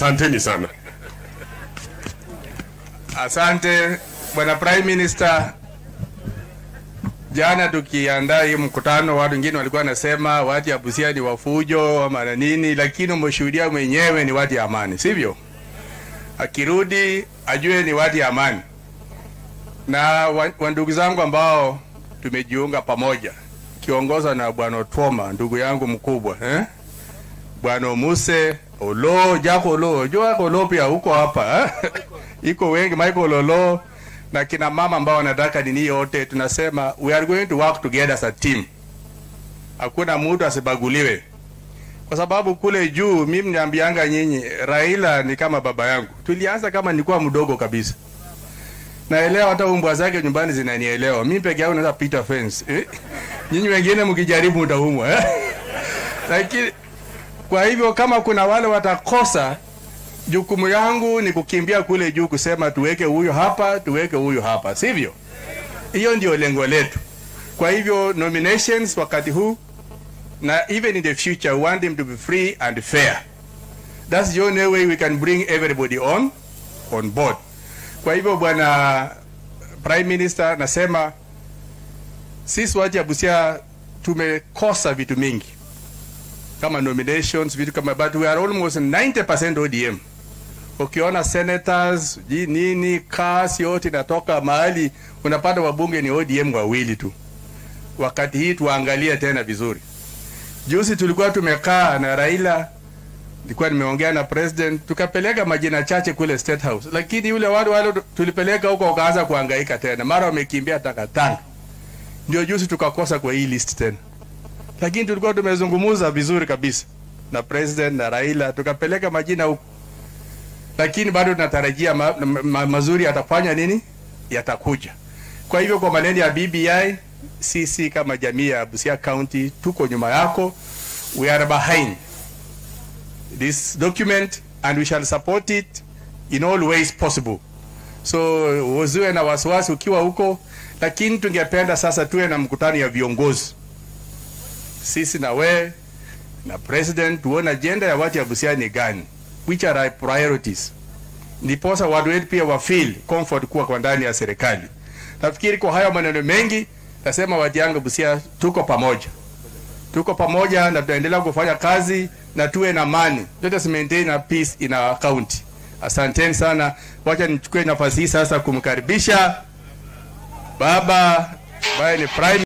Asanteni sana. Asante bwana Prime Minister. Jana tukiandaa hii mkutano, watu wengine walikuwa wanasema watu ya Busia ni wafujo ama na nini, lakini umeshuhudia mwenyewe ni watu ya amani, sivyo? Akirudi ajue ni watu ya amani. Na wa- wandugu zangu ambao tumejiunga pamoja, kiongozwa na bwana Otwoma, ndugu yangu mkubwa eh? Bwana Muse Olo, Jako Olo, jua Olo pia huko hapa eh? iko wengi Michael Olo na kina mama ambao wanataka nini yote, tunasema we are going to work together as a team. Hakuna mtu asibaguliwe, kwa sababu kule juu, mimi niambianga nyinyi, Raila ni kama baba yangu. Tulianza kama nilikuwa mdogo kabisa, naelewa hata umbwa zake nyumbani zinanielewa. Mimi peke yangu naweza pita fence eh? Nyinyi wengine mkijaribu mtaumwa eh? Lakini kwa hivyo kama kuna wale watakosa jukumu yangu ni kukimbia kule juu kusema tuweke huyo hapa, tuweke huyo hapa, sivyo? Hiyo ndio lengo letu. Kwa hivyo nominations wakati huu na even in the future we want them to be free and fair. That's the only way we can bring everybody on on board. Kwa hivyo bwana Prime Minister, nasema sisi watu ya Busia tumekosa vitu mingi kama nominations, vitu kama but we are almost 90% ODM ukiona senators ji nini kasi yote inatoka mahali unapata wabunge ni ODM wawili tu. Wakati hii tuangalie tena vizuri. Juzi tulikuwa tumekaa na Raila, nilikuwa nimeongea na president, tukapeleka majina chache kule State House, lakini yule wale wale tulipeleka huko wakaanza kuhangaika tena, mara wamekimbia takatanga. Ndio juzi tukakosa kwa hii list tena, lakini tulikuwa tumezungumuza vizuri kabisa na president na Raila, tukapeleka majina huko lakini bado tunatarajia ma, ma, ma, mazuri yatafanya nini, yatakuja. Kwa hivyo kwa maneno ya BBI, sisi kama jamii ya Busia County tuko nyuma yako, we are behind this document and we shall support it in all ways possible. So usiwe na wasiwasi ukiwa huko, lakini tungependa sasa tuwe na mkutano ya viongozi, sisi na we na president, tuone agenda ya watu ya Busia ni gani which are our priorities, ndiposa watu wetu pia wa feel comfort kuwa kwa ndani ya serikali. Nafikiri kwa hayo maneno mengi, nasema watu yangu Busia, tuko pamoja, tuko pamoja na tutaendelea kufanya kazi na tuwe na amani. Let us maintain a peace in our county. Asanteni sana, wacha nichukue nafasi hii sasa kumkaribisha baba ambaye ni prime